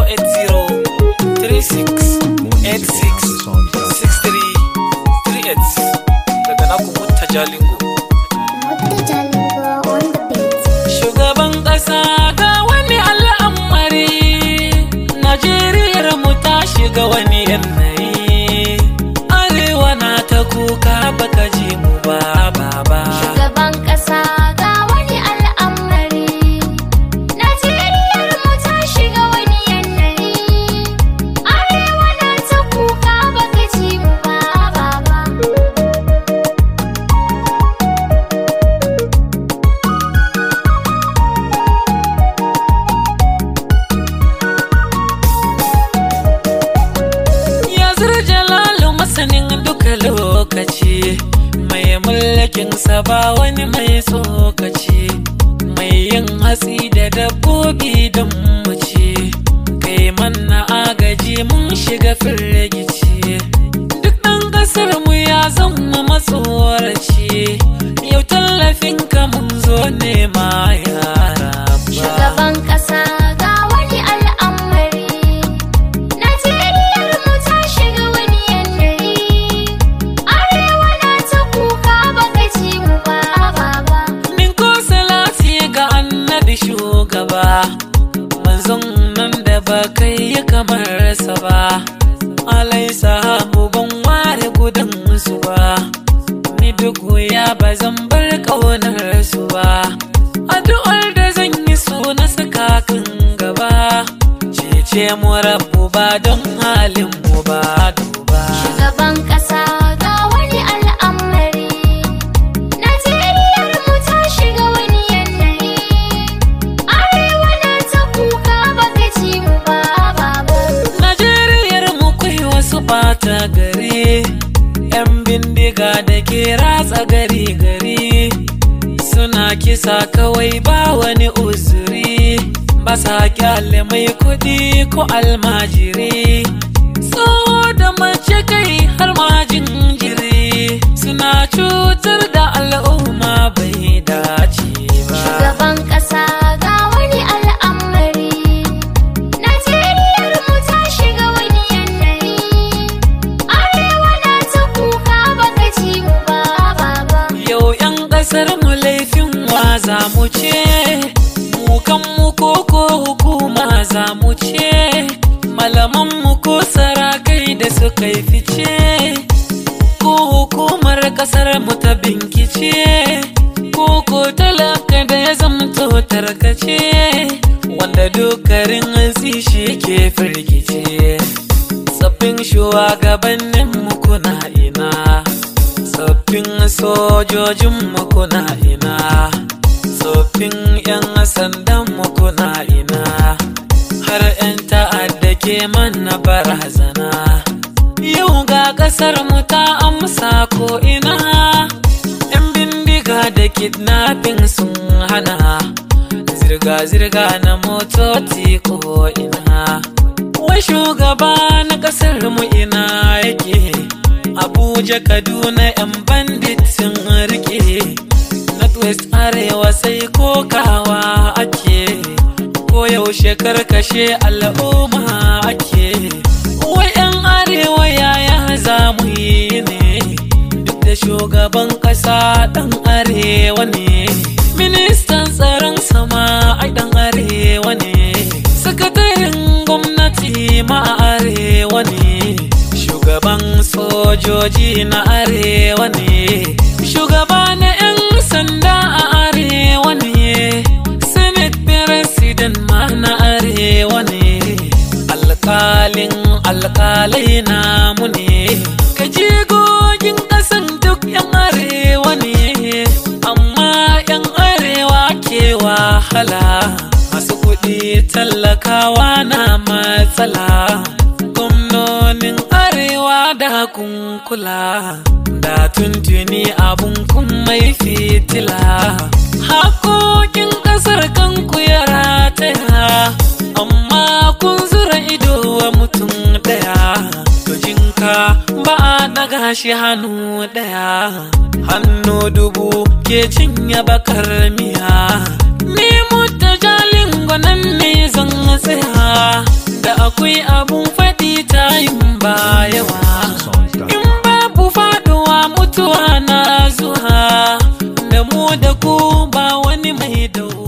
daga naku mutta jalingo Mutta Jalingo on the beat. Shugaban ƙasa ga wani al'amari, Najeriyar mu ta shiga wani yanayi. Arewa na ta kuka baka ji mu ba baba. Shugaban ƙasa ga wani al'amari. Najeriyar mu ta shiga wani yanayi. Arewa na ta kuka baka ji mu ba baba. Ya jalalu masanin duka lokaci, mai mulkin sa ba wani mai tsokaci, mai yin hatsi da dabbobi don mu ci, kai manna agaji mun shiga firgici. Duk ɗan ƙasar mu ya zama matsoraci, yau tallafin ka mun zo nema yara ba. Shugaban ƙasa ga wani al'amari. Najeriyar mu ta shiga wani yanayi. Arewa na ta kuka baka ji mu ba baba. Min ko salati ga annabi shugaba Manzon nan da ba kai yi kamar sa ba Alai sahabu ban ware gudun su ba Ni duk ya ba zan bar ƙaunar su ba Addu'ar da zan yi so na saka kan gaba Cece mu rabu ba don halin mu ba duba Shugaban ƙasa ga wani al'amari. Najeriyar mu ta shiga wani yanayi. Arewa na ta kuka baka ji mu ba baba. Najeriyar mu kai wasu bata gari yan bindiga da ke ratsa gari gari suna kisa kawai ba wani uzuri ba sa kyale mai kudi ko almajiri tsoho da mace kai har ma jinjiri suna cutar da al'umma bai dace ba Shugaban ƙasa ga wani al'amari. Najeriyar mu ta shiga wani yanayi. Arewa na ta kuka baka ji mu ba baba. Yau 'yan ƙasar mu laifin wa za mu ce, mu kanmu ko ko hukuma za mu ce, malaman mu ko sarakai da suka yi fice, ko hukumar ƙasar mu ta binkice, ko ko talaka da ya zamto tarkace, wanda dokarin hatsi shi ke firgice. Tsaffin shugabannin mu kuna ina. Tsoffin sojojin kuna ina, tsoffin 'yan sandan kuna ina, har 'yan ta'adda ke mana barazana. Yau ga ƙasar mu ta amsa ko ina, 'yan bindiga da kidnapping sun hana, zirga-zirga na motoci ko ina. Wai shugaba na ƙasar mu ina yake. Abuja, Kaduna, 'yan bandit sun rike. Northwest Arewa sai kokawa ake. Ko yaushe karkashe al'umma ake. Wai 'yan Arewa yaya za mu yi ne? Duk da shugaban ƙasa ɗan Arewa ne. Ministan tsaron sama ai ɗan Arewa ne. Sakataren gwamnati ma a Arewa ne. Shugaban sojoji na arewa ne, shugaba na 'yan sanda a arewa ne, Senate President ma na arewa ne, alkalin alkalai namu ne, kajigogin ƙasan duk 'yan arewa ne, amma 'yan arewa ke wahala, masu kuɗi tallakawa na matsala. gwamnonin arewa da kunkula da tuntuni abun kun mai fitila hakokin kasar kanku ya rataya amma kun zura ido wa mutum daya jinka ba a daga shi hannu daya hannu dubu ke cinye bakar miya ni mutta jalin gwanan ne zan tsaya da akwai abun faɗi tayin ba yawa in babu faɗuwa mutuwa na zuwa da mu da ku ba wani mai dawo